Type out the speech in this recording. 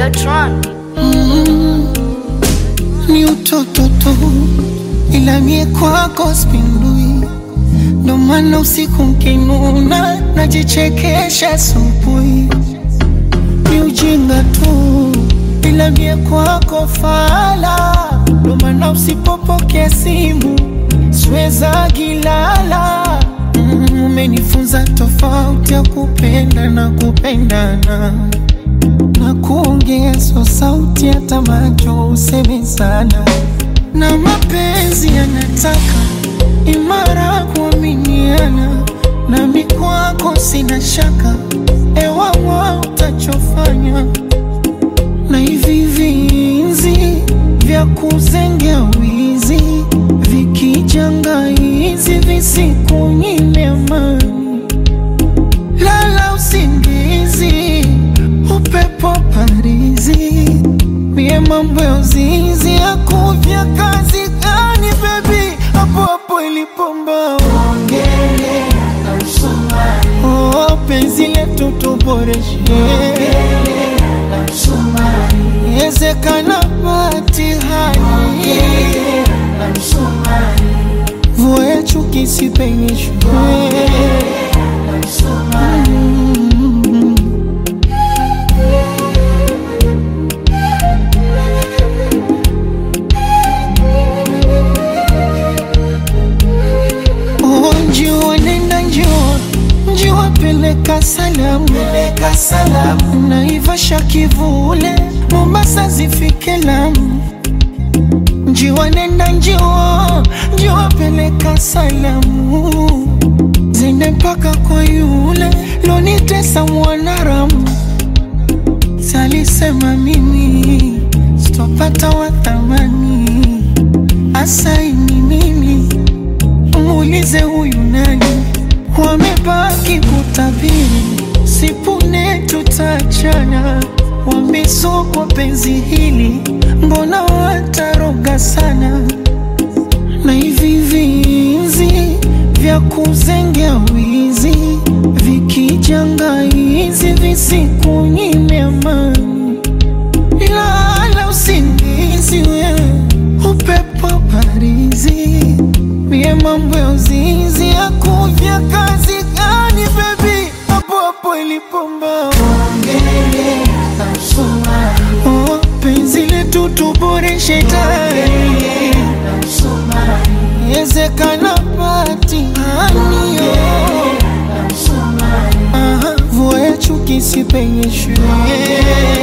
Videotron. ni utoto tu, ila mie kwako spindui, ndo maana usiku nkinuna najichekesha asubuhi. Ni ujinga tu, ila mie kwako fala, ndo maana usipopokea simu siweza gilala. Mm, Umenifunza tofauti ya kupenda na kupendana na kuongezwa sauti hata macho useme sana, na mapenzi yanataka imara kuaminiana, nami kwako sina shaka, ewawa utachofanya na hivi vinzi vya kuzengea wizi vikijanga hizi visikunyime amani lala usingizi, upepo parizi, mie mambo ya uzinzi ya kuvya kazi gani bebi, hapo hapo ilipomba ongele na msumari, oh, penzi letu tuboreshe na msumari, ezekana batihani na msumari, vua ya chuki sipenyeshwe Oh, njua nenda njua njua peleka salamu peleka salamu naivasha kivule mombasa zifike lamu njiwa nenda njua njua peleka salamu zende mpaka kwa yule lonitesa mwanaramu salisema mimi sitopata wathamani asaini mimi muulize huyu nani, wamebaki kutabiri, sipune tutachana, wamesokwa penzi hili, mbona wataroga sana, na hivi vinzi vya kuzengea wizi vikijanga hizi visikunyime amani lala usingizi wewe, upepo parizi, mie mambo ya uzinzi ya kuvya kazi gani bebi, hapo hapo ilipomba ongele na msumari, oh, penzi letu tuboreshe tayari na msumari, ezekana patihani na msumari, aha, vua ya chuki sipenyeshwe